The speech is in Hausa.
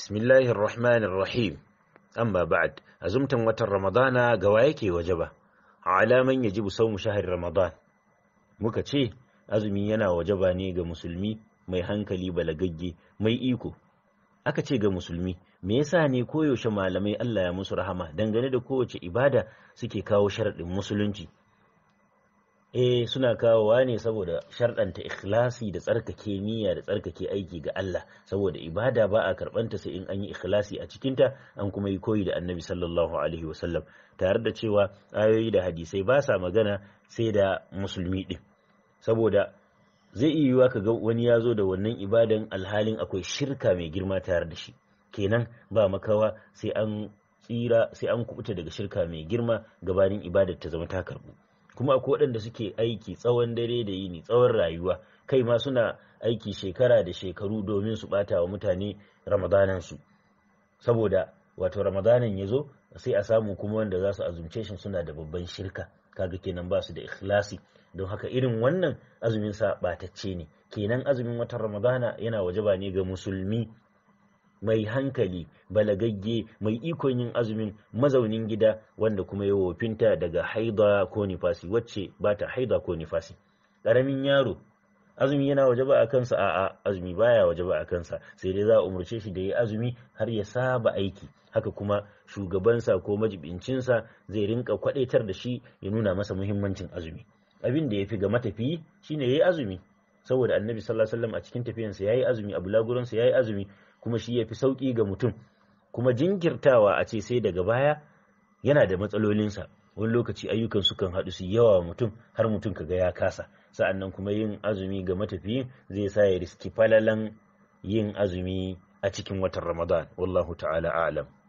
Bismillahir Rahmanir Rahim. Amma ba'd, azumtan watan Ramadana ga wa yake wajaba? Alaman yajibu sawmu shahri Ramadan. Muka ce azumi yana wajaba ne ga musulmi mai hankali balagagge mai iko. Aka ce ga musulmi, me yasa ne koyaushe malamai Allah ya musu rahama dangane da kowace ibada suke kawo sharaɗin musulunci? eh suna kawowa ne saboda sharɗanta ikhlasi da tsarkake niyya da tsarkake aiki ga Allah saboda ibada ba a karɓanta sai in an yi ikhlasi a cikinta an kuma yi koyi da annabi sallallahu alaihi wasallam tare da cewa ayoyi da hadisai ba sa magana sai da musulmi ɗin saboda zai iya yiwuwa ka ga wani ya zo da wannan ibadan alhalin akwai shirka mai girma tare da shi kenan ba makawa sai an tsira sai an kubuta daga shirka mai girma gabanin ibadar ta zama ta karbu kuma akwai waɗanda suke aiki tsawon dare da yini tsawon rayuwa kai ma suna aiki shekara da shekaru domin su ɓata wa mutane ramadanansu saboda wato ramadanan ya zo sai a samu kuma wanda za su azumce shi suna da babban shirka kaga kenan ba su da ikhlasi don haka irin wannan azumin sa ɓatacce ne kenan azumin watan ramadana yana wajaba ne ga musulmi mai hankali balagagge mai ikon yin azumin mazaunin gida wanda kuma ya wofinta daga haida ko nifasi wacce ba ta haida ko nifasi ƙaramin yaro azumi yana wajaba a kansa a'a azumi baya wajaba a kansa sai dai za a umarce shi da ya azumi har ya saba aiki haka kuma shugabansa ko majibincinsa zai rinka kwadaitar da shi ya nuna masa muhimmancin azumi abin da ya fi ga matafiyi shine ya yi azumi saboda annabi sallallahu alaihi wasallam a cikin tafiyansa ya yi azumi a bulaguransa ya yi azumi kuma shi ya fi sauƙi ga mutum kuma jinkirtawa a ce sai daga baya yana da matsalolinsa wani lokaci ayyukan sukan haɗu su yawa wa mutum har mutum kaga ya kasa sa'annan kuma yin azumi ga matafiyin zai sa ya riski falalan yin azumi a cikin watan ramadan wallahu ta'ala a'lam